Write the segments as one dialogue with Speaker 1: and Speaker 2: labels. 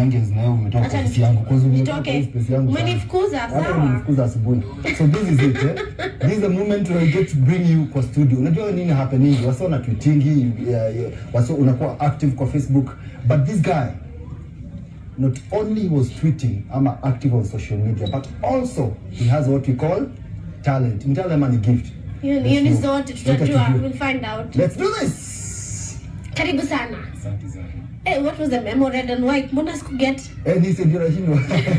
Speaker 1: yanges na wewe umetoka
Speaker 2: Acha
Speaker 1: kwa ofisi yangu kwa sababu umetoka
Speaker 2: nitoke.
Speaker 1: kwa space yangu sana.
Speaker 2: Umenifukuza,
Speaker 1: Hata
Speaker 2: sawa.
Speaker 1: umenifukuza asubuhi so this is it eh? this is the moment where I get to bring you kwa studio unajua nini happening wasa una tweetingi yeah, yeah. wasa unakuwa active kwa facebook but this guy not only was tweeting ama active on social media but also he has what we call talent mtale ama ni gift
Speaker 2: Hiyo
Speaker 1: Let's
Speaker 2: hiyo ni
Speaker 1: know.
Speaker 2: zote
Speaker 1: Let
Speaker 2: tutajua.
Speaker 1: us do.
Speaker 2: We'll find out.
Speaker 1: let's do this
Speaker 2: Karibu sana.
Speaker 3: Asante sana.
Speaker 2: Eh, what was the memo red and white? Mbona sikuget?
Speaker 1: eh nisi ndio nashindwa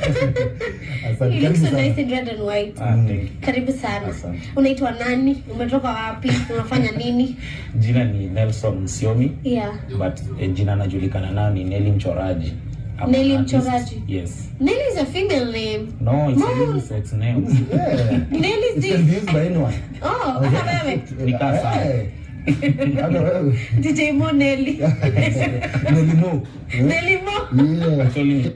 Speaker 1: asante
Speaker 2: You look
Speaker 1: karibu
Speaker 2: so nice
Speaker 1: sana
Speaker 2: in red and white.
Speaker 3: Ah, thank you.
Speaker 2: Karibu sana.
Speaker 3: Asante.
Speaker 2: Unaitwa nani? Umetoka wapi? Unafanya nini?
Speaker 3: Jina ni Nelson Msiomi
Speaker 2: Yeah.
Speaker 3: but eh, jina anajulikana nayo ni Nelly Mchoraji. I'm
Speaker 2: Nelly
Speaker 3: an artist.
Speaker 2: Mchoraji.
Speaker 3: Yes.
Speaker 2: Nelly is a female name.
Speaker 3: No, it's
Speaker 2: No.
Speaker 3: a unisex name.
Speaker 1: yeah
Speaker 2: Nelly
Speaker 1: it
Speaker 2: is
Speaker 1: can be
Speaker 2: the...
Speaker 1: used by anyone
Speaker 2: Oh, hata wewe.
Speaker 3: Nikaa sawa.
Speaker 1: Eh, hata wewe
Speaker 2: DJ Mo Nelly.
Speaker 1: Nelimo.
Speaker 2: Nelly Mo.
Speaker 1: Yeah.
Speaker 3: Actually,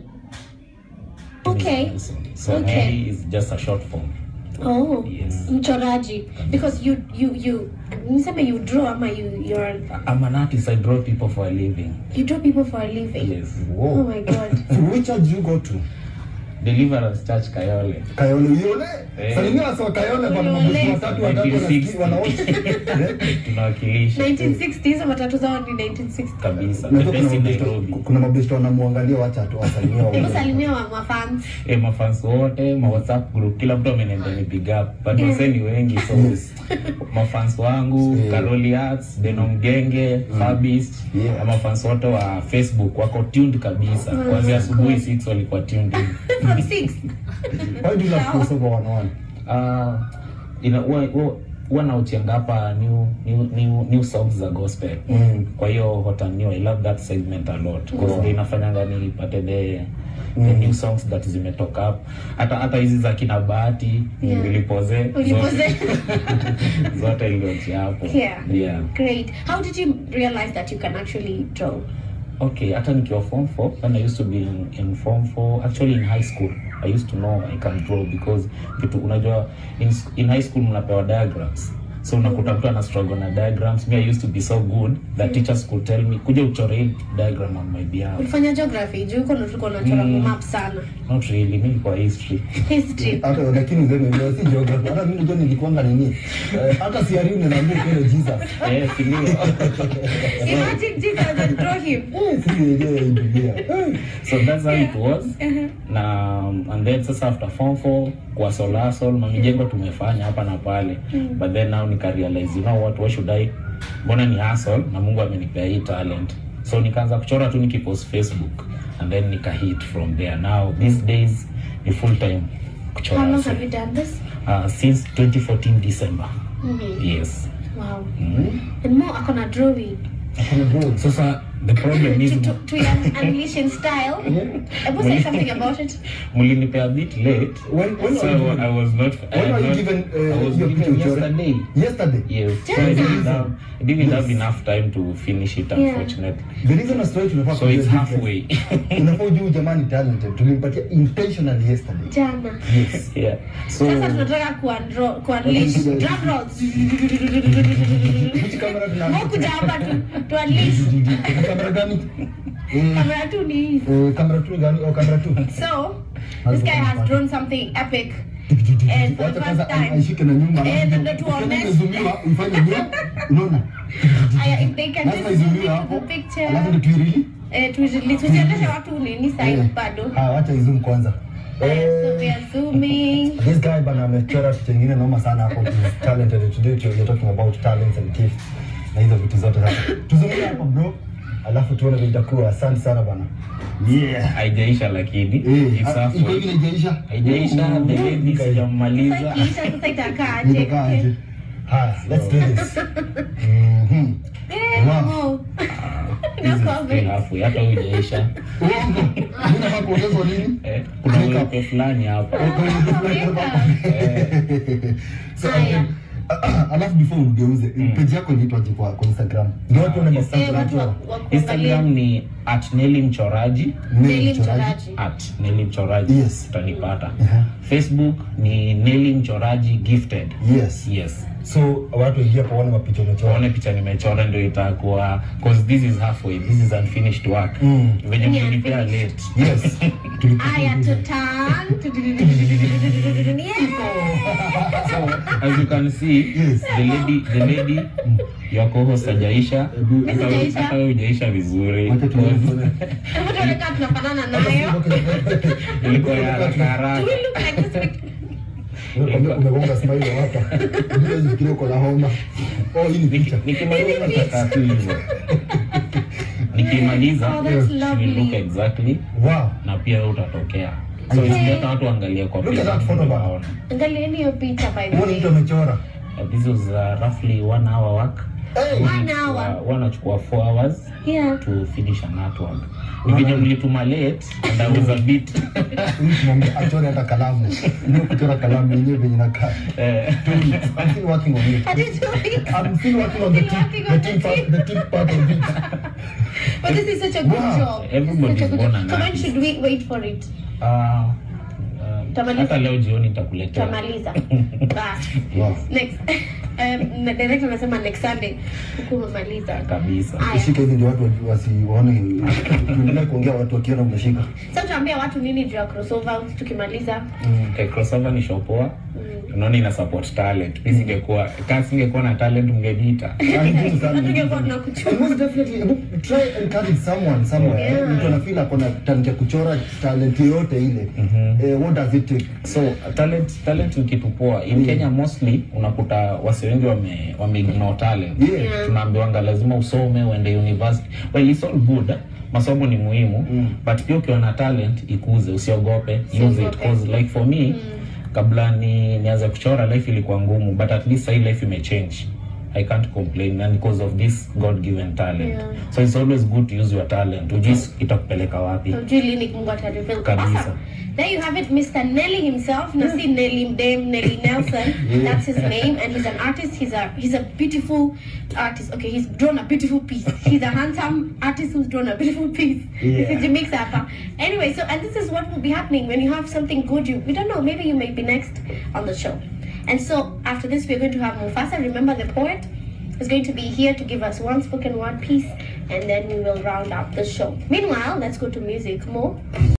Speaker 2: Okay.
Speaker 3: so
Speaker 2: Okay.
Speaker 3: Nelly is just a short form.
Speaker 2: Oh.
Speaker 3: Yes.
Speaker 2: Mchoraji. Because you you you niseme you draw ama you you're
Speaker 3: I'm an artist. I draw people for a living.
Speaker 2: you draw people for a living.
Speaker 3: Yes.
Speaker 2: Oh
Speaker 1: Whoa.
Speaker 2: my god.
Speaker 1: So which church you go to?
Speaker 3: Deliverance Church Kayole.
Speaker 1: Kayole Uyole?
Speaker 3: Eh.
Speaker 1: Salimia wasa wa Kayole bana
Speaker 2: Uyole.
Speaker 1: mabosi watatu watatu wanasikia
Speaker 3: 1960.
Speaker 1: wanaote. Eh?
Speaker 3: Tunawakilisha
Speaker 2: 1960 hizo matatu zao ni 1960.
Speaker 3: kabisa.
Speaker 1: Unajua
Speaker 3: The
Speaker 1: kuna
Speaker 3: best in
Speaker 1: mabosi-
Speaker 3: Nairobi.
Speaker 1: kuna mabosi wanamwangalia wacha tu wasalimia
Speaker 2: Hebu
Speaker 1: wawili.
Speaker 2: salimia wa mafans.
Speaker 3: Eh, mafans wote ma whatsapp group kila mtu ameniambia ni big up but wase ni wengi so mafans wangu
Speaker 1: Yeah.
Speaker 3: Karoli Arts Deno Mgenge Fabist
Speaker 1: Yeah.
Speaker 3: na mafans wote wa Facebook wako tuned kabisa
Speaker 2: Oh
Speaker 3: kuanzia
Speaker 2: my
Speaker 3: asubuhi
Speaker 2: God.
Speaker 3: 6 walikuwa tuned in
Speaker 2: From 6.
Speaker 1: Why do you love
Speaker 2: Sawa.
Speaker 1: crossover one one?
Speaker 3: uh, ina huwa- huwa- huwa nautianga hapa new, new, new, new songs za gospel
Speaker 1: Mm.
Speaker 3: kwa hiyo hot and new i love that segment a lot because
Speaker 1: Yeah.
Speaker 3: ndio inafanyanga nipate the the new songs that zimetoka up hata hata hizi za kina bahati
Speaker 2: Yeah.
Speaker 3: nilipoze
Speaker 2: Ulipoze.
Speaker 3: zote- zote ilioti hapo
Speaker 2: Yeah.
Speaker 3: yeah
Speaker 2: Great. How did you realize that you can actually draw?
Speaker 3: okay hata nikiwa form 4 when i used to be in, in form 4 actually in high school i used to know i can draw because vitu unajua in, sc- in high school mnapewa diagrams so unakuta mtu ana struggle na diagrams me i used to be so good that teachers could tell me kuja uchore hii diagram on my behalf
Speaker 2: Ulifanya geography, juu uko tulikuwa tunachora
Speaker 3: Mm.
Speaker 2: map sana.
Speaker 3: not really mi nilikuwa history
Speaker 2: History.
Speaker 1: Hata lakini uzeme leo si geography. Hata mimi ndio nilikuanga nini? Eh, Hata siari unaniambia kile Jesus.
Speaker 3: eh si ndio
Speaker 2: Imagine Jesus and draw him.
Speaker 1: Eh, si ile Biblia. Eh.
Speaker 3: so that's how it was
Speaker 2: Uh-huh.
Speaker 3: na and then sasa after form 4 kwa solasol mamijengo tumefanya hapa na pale but then now nika realize you know what why should i mbona ni hustle na mungu amenipea hii talent so nikaanza kuchora tu nikipost facebook and then nika hit from there now these days ni full time
Speaker 2: How
Speaker 3: kuchora
Speaker 2: long
Speaker 3: so,
Speaker 2: have you done this?
Speaker 3: uh, since 2014 december
Speaker 2: Mhm.
Speaker 3: yes
Speaker 2: Wow.
Speaker 3: mm.
Speaker 2: And more akona drawing.
Speaker 1: Hakuna bro.
Speaker 3: sasa the problem is
Speaker 2: To, to, to your unleashing style. Ebu say something about it.
Speaker 3: mlinipea a bit late
Speaker 1: When when
Speaker 3: so
Speaker 1: are you given-
Speaker 3: i was not I
Speaker 1: when
Speaker 3: had
Speaker 1: are you
Speaker 3: not-
Speaker 1: given
Speaker 3: I
Speaker 1: uh,
Speaker 3: was
Speaker 1: hiyo
Speaker 3: given
Speaker 1: picha uchore?
Speaker 3: yesterday
Speaker 1: Yesterday.
Speaker 3: Yes, so I
Speaker 2: Jana.
Speaker 3: didn't have, I didn't have
Speaker 1: Yes.
Speaker 3: enough time to finish it,
Speaker 2: Yeah.
Speaker 3: unfortunately.
Speaker 1: The reason I started tunafaa
Speaker 3: So it's
Speaker 1: kujua
Speaker 3: halfway.
Speaker 1: Unafaa ujue jamani talented. Tulimpatia intentionally yesterday.
Speaker 2: Jana.
Speaker 1: Yes.
Speaker 3: yeah. So
Speaker 2: Sasa tunataka kuandro kuunleash drum rolls.
Speaker 1: Which camera tuna?
Speaker 2: Mo kuja hapa tu to unleash.
Speaker 1: Kamera gani? Eh,
Speaker 2: Kamera tu ni hii.
Speaker 1: eh, kamera tu gani? Oh, kamera tu.
Speaker 2: So, this guy has drawn something epic. And for the
Speaker 1: Wacha
Speaker 2: first
Speaker 1: kwanza
Speaker 2: time.
Speaker 1: aishike na nyuma.
Speaker 2: Eh,
Speaker 1: alafu
Speaker 2: ndio tuone.
Speaker 1: ukiona imezumiwa, uifanye nyuma. Unaona?
Speaker 2: Aya, if they can just
Speaker 1: Lazima
Speaker 2: zoom
Speaker 1: izumiwe
Speaker 2: into
Speaker 1: hapo.
Speaker 2: the picture.
Speaker 1: Alafu ndio tuirili.
Speaker 2: Eh, tuzi- tuzionyeshe watu nini side
Speaker 1: Eh.
Speaker 2: bado.
Speaker 1: Ah, wacha izoom kwanza.
Speaker 2: Eh, so
Speaker 1: Eh,
Speaker 2: we are zooming.
Speaker 1: This guy bana amechora picha ingine noma sana hapo. He's talented. Today you're talking about talents and gifts. Na hizo vitu zote sasa. Tuzungumzie hapo bro. Alafu tuone vile itakuwa. Asante sana bana. Yeah.
Speaker 3: haijaisha lakini
Speaker 1: Eh,
Speaker 3: it's
Speaker 1: ah, iko
Speaker 3: halfway.
Speaker 1: ingine haijaisha?
Speaker 3: Haijaisha, the lady
Speaker 2: Sasa
Speaker 3: sijamaliza.
Speaker 2: ikiisha sasa itakaaje?
Speaker 1: Nitakaa aje? Haya, let's do this. Mhm.
Speaker 2: Eh,
Speaker 1: Wow.
Speaker 2: Mo.
Speaker 3: This
Speaker 2: No
Speaker 3: is still
Speaker 2: comment.
Speaker 3: halfway, hata hujaisha.
Speaker 1: Uongo. Mimi nafaa kuongezwa nini?
Speaker 3: Eh, kuna
Speaker 1: Makeup.
Speaker 3: uwepe fulani hapa.
Speaker 2: Ah, makeup.
Speaker 1: So,
Speaker 2: Haya.
Speaker 1: alafu before ugeuze page yako inaitwaje kwa kwa Instagram ndio watu wana
Speaker 2: Eh,
Speaker 1: masanzo
Speaker 2: watu wa-
Speaker 1: na
Speaker 2: wa kuangalia.
Speaker 3: instagram ni at neli mchoraji
Speaker 2: Neli mchoraji.
Speaker 3: at neli mchoraji
Speaker 1: Yes.
Speaker 3: utanipata
Speaker 1: Aha.
Speaker 3: facebook ni neli mchoraji gifted
Speaker 1: yes
Speaker 3: yes
Speaker 1: so watu ingia pa wane mapicha umechora
Speaker 3: waone picha nimechora ndio itakuwa cause this is halfway this is unfinished work
Speaker 1: Mm.
Speaker 3: venye
Speaker 2: Ni
Speaker 3: mlinipea
Speaker 2: unfinished.
Speaker 3: late
Speaker 1: yes Tulipata
Speaker 2: Aya,
Speaker 1: hizo.
Speaker 2: tutan. Yeah.
Speaker 3: so as you can see
Speaker 1: Yes.
Speaker 3: the lady the lady your co-host hajaisha
Speaker 1: Ebu-
Speaker 3: Hata wewe-
Speaker 2: Hajaisha.
Speaker 3: hata wewe hujaisha vizuri
Speaker 1: Wacha tuone, tuone.
Speaker 2: Hebu tuone kama tunafanana nayo.
Speaker 3: ilikuwa ya haraka haraka
Speaker 2: Do we look like this?
Speaker 1: Ume- umegonga smile hapa bila usifikirie uko na homa oh hii ni picha
Speaker 3: Niki- nikimaliza nitakaa tu hivyo nikimaliza
Speaker 2: Oh, that's
Speaker 3: she will look
Speaker 2: lovely.
Speaker 3: exactly
Speaker 1: wow
Speaker 3: na pia wewe utatokea so
Speaker 1: Okay.
Speaker 3: it's better watu waangalie kwa
Speaker 1: Look at
Speaker 3: picha
Speaker 1: that photo
Speaker 3: ndio
Speaker 1: bar.
Speaker 3: waone.
Speaker 2: Angalieni hiyo picha by the
Speaker 1: huoni mtu
Speaker 2: way.
Speaker 1: amechora
Speaker 3: Uh, this was uh, roughly one hour work
Speaker 1: hey
Speaker 2: One hour.
Speaker 3: uh, wanachukua four hours
Speaker 2: Yeah.
Speaker 3: to finish an artwork ni venye mlituma late and I was a bit
Speaker 1: huyu tunamwambia achore hata kalamu ndio kuchora kalamu yenyewe venye nakaa
Speaker 3: eh,
Speaker 1: two weeks I'm still working on it
Speaker 2: I didn't do it.
Speaker 1: I'm still working on the
Speaker 2: Still
Speaker 1: tip,
Speaker 2: working
Speaker 1: the
Speaker 2: on
Speaker 1: tip
Speaker 2: the
Speaker 1: part,
Speaker 2: tip.
Speaker 1: the tip part of it.
Speaker 2: But this is such a good
Speaker 1: Wow.
Speaker 2: job. This is
Speaker 3: Everybody's
Speaker 2: such a good
Speaker 3: born
Speaker 2: job.
Speaker 3: an
Speaker 2: So when
Speaker 3: artist.
Speaker 2: should we wait for it?
Speaker 3: uh, uh,
Speaker 2: Tamaliza.
Speaker 3: hata leo jioni nitakuletea
Speaker 2: Tamaliza. Bas.
Speaker 1: Wow.
Speaker 2: Next. Um, na director anasema next Sunday huku umemaliza.
Speaker 3: kabisa
Speaker 2: Aya.
Speaker 1: Ushike hivi ndio watu wajue- wasione tuendelee kuongea watu wakiona umeshika.
Speaker 2: Sasa tuambia watu nini juu ya crossover tukimaliza.
Speaker 3: okay, crossover ni shopoa unaona ina support talent mi singekuwa kama singekuwa na talent mngeniita
Speaker 1: Ah, ni ngumu sana.
Speaker 2: Tungekuwa tunakuchukua.
Speaker 1: And most definitely, hebu try encourage someone somewhere.
Speaker 2: Yeah.
Speaker 1: Mtu anafeel ako na talent ya kuchora talent yoyote ile. Eh, what does it take?
Speaker 3: so talent talent ni kitu poa in
Speaker 1: Mm.
Speaker 3: kenya mostly unakuta wasi wengi wame, wame ignore talent
Speaker 1: Yeah.
Speaker 2: Yeah.
Speaker 3: tunaambiwanga lazima usome uende university well it's all good masomo ni muhimu
Speaker 1: Mm.
Speaker 3: but pia ukiwa na talent ikuze usiogope use it
Speaker 2: Usiogope.
Speaker 3: cause like for me kabla ni nianze kuchora life ilikuwa ngumu but at least sahii life imechange I can't complain and because of this God given talent.
Speaker 2: Yeah.
Speaker 3: So it's always good to use your talent. Ujui itakupeleka wapi.
Speaker 2: Hujui lini Mungu atareveal.
Speaker 3: Kabisa.
Speaker 2: Awesome. There you have it, Mr. Nelly himself. Na si Nelly Mdem, Nelly Nelson. That's his name, and he's an artist. He's a he's a beautiful artist. Okay, he's drawn a beautiful piece. He's a handsome artist who's drawn a beautiful piece.
Speaker 1: Yeah.
Speaker 2: It's a mix up. Anyway, so and this is what will be happening when you have something good. You we don't know. Maybe you may be next on the show. And so after this, we're going to have Mufasa. Remember the poet is going to be here to give us one spoken word piece, and then we will round up the show. Meanwhile, let's go to music more.